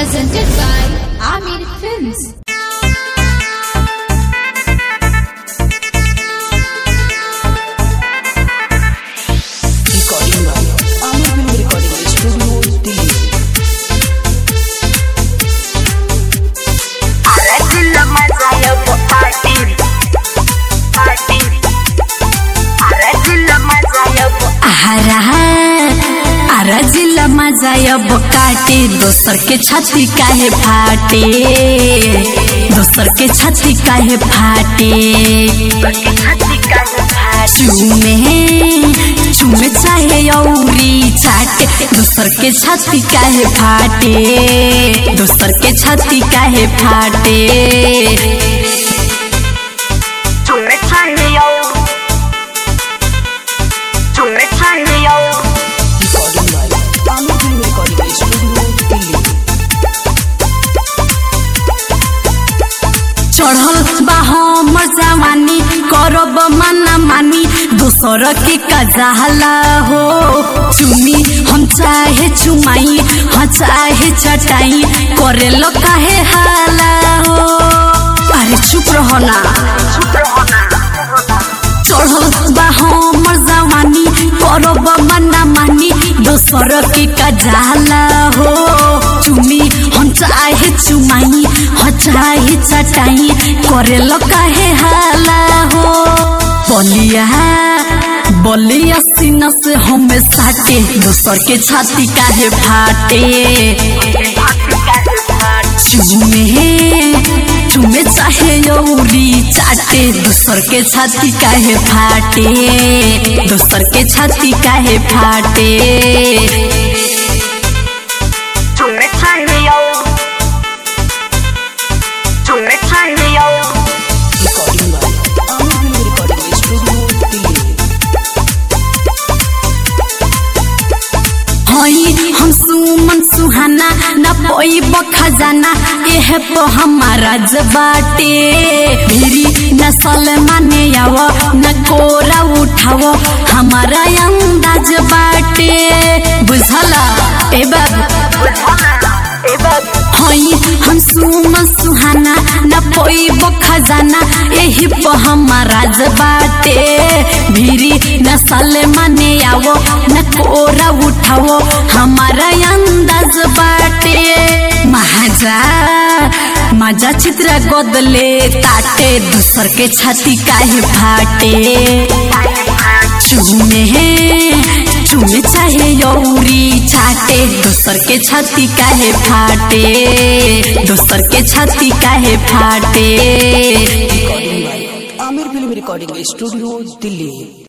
Presented by Amir Films. recording by Amir Film Recording Studio, Delhi. Arajilla mazaya po party party Arajilla mazaya po आहारा आरा जिला मजा अब काटे दोसर के छाती काहे फाटे दोसर के छाती काहे फाटे hati kahe bhai चुमे चुमे चाहे औरी चाटे दोसर के छाती काहे फाटे दोसर के छाती काहे फाटे Tume chale yo Tume chale yo Recording by Amir Film Recording Studio, Delhi. चढ़ल बा हमर जवानी करब माना मानी दोसर के कजाला हो चुमी हम चाहे चुमाई हाँ चाहे चटाई करे लो काहे हाला हो अरे चुप रहो ना चढ़ल बा हमर जवानी करब माना मानी दोसर के कजाला हो चुमी हम चाहे चुमाई हाँ चाहे चटाई करे लो काहे हाला हो बलिया बलिया सीना से हमें साटे दोसर के छाती काहे फाटे चुमे चुमे चाहे यौरी चाटे दोसर के छाती काहे फाटे दोसर के छाती काहे फाटे Tume chale yo Tume chale yo Recording by Amir Film Recording Studio, Delhi. हई हम सुमन सुहाना न पैब खजाना एह तो हमारा जबाटे भिरी न सलमाने आव न कोरा उठाव हमारा अंदाज बाटे बुझला ए बाबू हई हम सुमन सुहाना न पैब खजाना एही प हमारा बाटे भिरी न सलमाने आवो न कोरा उठावो हमारा अंदाज बाटे महाजा मजा चित्र गोदले ताटे दूसर के छाती काहे फाटे चुमे चुमे चाहे यौरी चाटे दोसर के छाती काहे फाटे दोसर के छाती काहे फाटे Recording by Amir Film Recording Studio, Delhi.